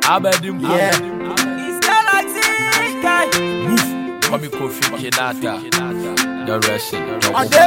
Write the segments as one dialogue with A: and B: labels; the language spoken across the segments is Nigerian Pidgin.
A: Abedim.
B: Yeah.
C: It's Galaxy guy.
A: Mami Kofi Kinata. The Russian.
B: Ade.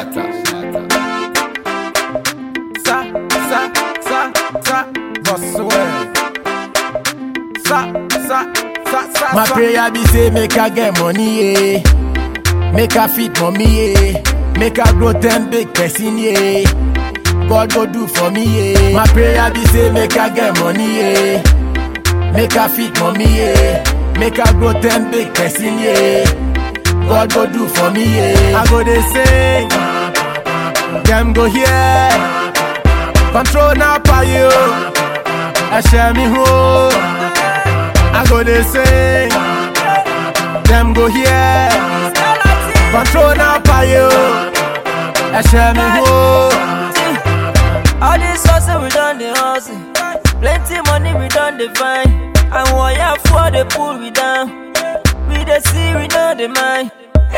C: Sa, sa, sa, sa.
B: Boswell.
C: Sa, sa, sa, sa,
B: My
C: sa.
B: prayer be say make I get money, yeah. Make I fit mommy, yeah. Make I grow ten big person, yeah. God go do for me, yeah. My prayer be say make I get money, yeah. Make I fit mommy, yeah. Make I grow ten big person, yeah. God go do for me, yeah. I go they sing, them go here. Control now for you. I share me home. I go they sing, them go here. Control now for you. I share me home.
C: All this hustle we done the hustle. Plenty money we done the find. And wire for the pull we down. We the see we know the mind.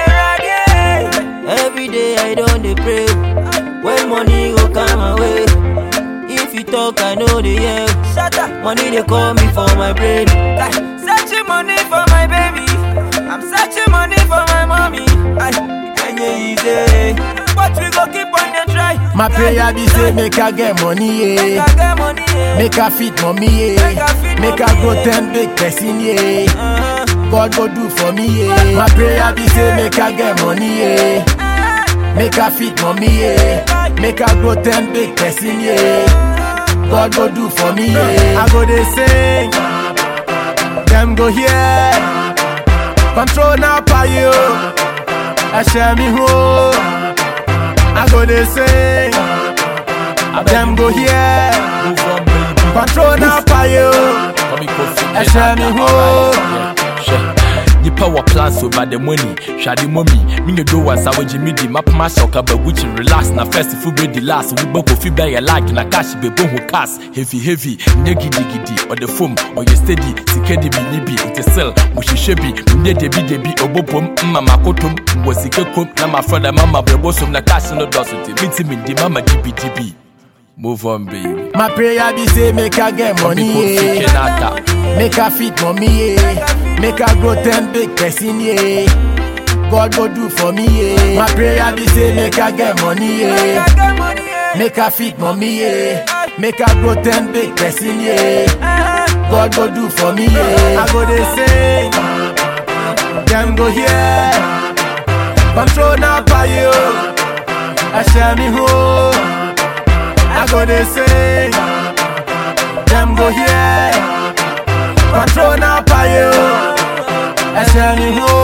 C: Every day I don't the pray. When money go come my way. If you talk, I know the yeah. Shut up. Money they call me for my brain. Like, searching money for my baby. I'm searching money for my mommy. Ay, and yeah, easy. But we go keep on the try.
B: My prayer be say make I get money,
C: Make
B: yeah.
C: I get money, yeah.
B: Make I fit mommy,
C: Make I
B: yeah.
C: fit
B: Make
C: mommy,
B: I go
C: yeah.
B: ten big person, yeah.
C: Uh-huh.
B: God go do for me, yeah. My prayer be say make I get money, yeah. Make I fit mommy, yeah. Make I grow ten big person, yeah. God go do for me, yeah. I go they sing, them go here. Control now for you. I share me home. I go they sing, them go here.
A: Move on, baby.
B: Control now for you.
A: Mami Kofi
B: I share me home.
A: Hwɛ, nipa wɔ plans over the money hwade mɔmi menyɛ do wa sa wogye medi mapoma hyɛ ɔkaba gucci relax na first fo bɛdi last wobɛ kofi bɛyɛ like na cash bɛbɔ ho cars heavy heavy nyɛ gidigidi ɔde fom ɔyɛ steady sika de bi ni bi nte sel mohyehyɛ bi menyɛ debidebi ɔbɔpom mma makotom mwɔ sika kom na mafrɛ dɛ mama brɛbɔ som na cash no dɔso nti mentimi ndi mama dibidibi move on baby
B: My prayer be say make I get
A: Mami
B: money,
A: Kofi
B: yeah.
A: Kinata
B: Make I fit mommy, yeah. Make I grow ten big person, yeah. God go do for me, yeah. My prayer be say make I get money,
C: Make
B: yeah.
C: I get money, yeah.
B: Make I fit mommy, yeah. Make I grow ten big person, yeah.
C: Uh-huh.
B: God go do for me, yeah. I go they sing, them go here. Control now for you. I share me home. I go they sing, them go here. Control now for you. I share me home.